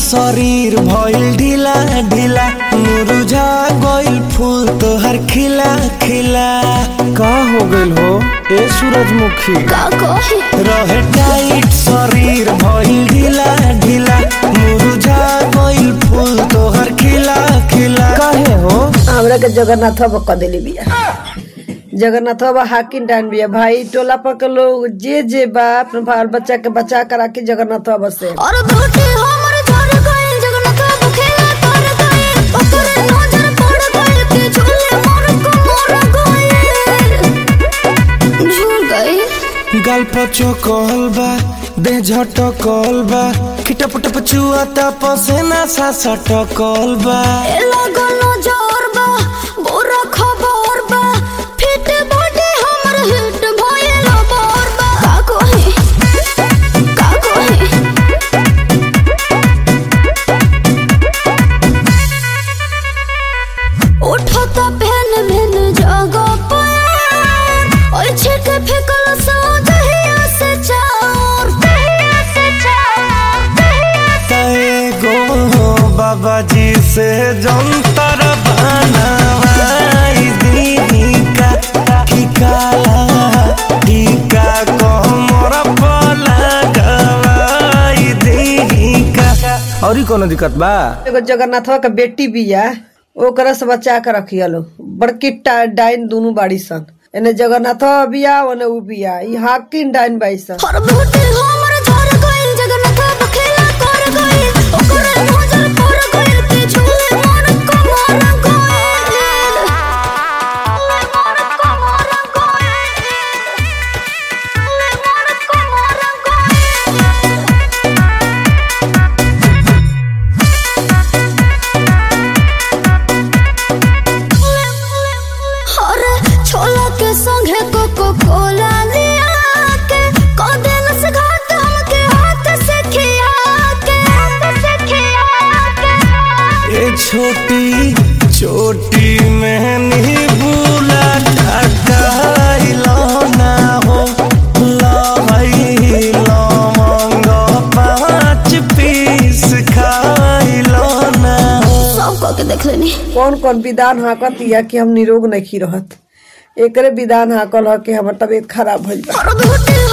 शरीर भइल ढीला ढीला मुरझा गइल फूल तोहर खिला खिला का हो गइल हो ए सूरजमुखी का कही रहे टाइट शरीर भइल ढीला ढीला मुरझा गइल फूल तोहर खिला खिला काहे हो हमरा के जगन्नाथ बाबा कह देली बिया जगन्नाथ बाबा हाकिम डान बिया भाई टोला पर के लोग जे जे बा अपने बाल बच्चा के बचा कर राखी जगन्नाथ बाबा से और बेटी हमर झर गइल जगन्नाथ बाबू खेला कर गइल ओकरे नजर पड़ गइल के झूले मोर को मोर गइल झूल गइल गाल पचो कहल बा देह झटकल बा खिटप टप चुआता पसेना सा सटकल बा ए लागल नजर बा बुरा खबर बा फिट बॉडी हमर हिट भइल बोर बा का कही का कही उठता पहन भेन जगह पर और छिट फेकल सो दहिया से चार दहिया से चार दहिया से तएगो बाबा जी से जंतर बनवाई दीदी का ठिकाला टीका कमर पर लगवाई दीदी का और कोनो दिक्कत बा एगो जगन्नाथ बाबा के बेटी बिया ओकरा से बचा के रखिया लो बड़की टा- डाइन दोनों बाड़ी सन एने जगन्नाथ बाबा बिया ओने उ बिया ई हाकिम डाइन बाई सन हर बेटी हमर झर गइल जगन्नाथ बाबा खेला कर गइल ओकरे नजर पड़ गइल के झूले मोर को मोर गइल मोर को मोर गइल मोर को मोर गइल अरे छोला के संगे कोको कोला लिया के कदेल से घाट हमके हाथ से खिया के हाथ से खिया के ये छोटी छोटी मेहनी बुला टकाइलो ना हो लहई लवंग पाँच पीस खाइलो ना हो सब कह के देख लेनी कौन कौन विधान हाकत या कि हम निरोग नहीं रहत एकरे विधान हाकल ह कि हमर तबीयत खराब भइल बा और बेटी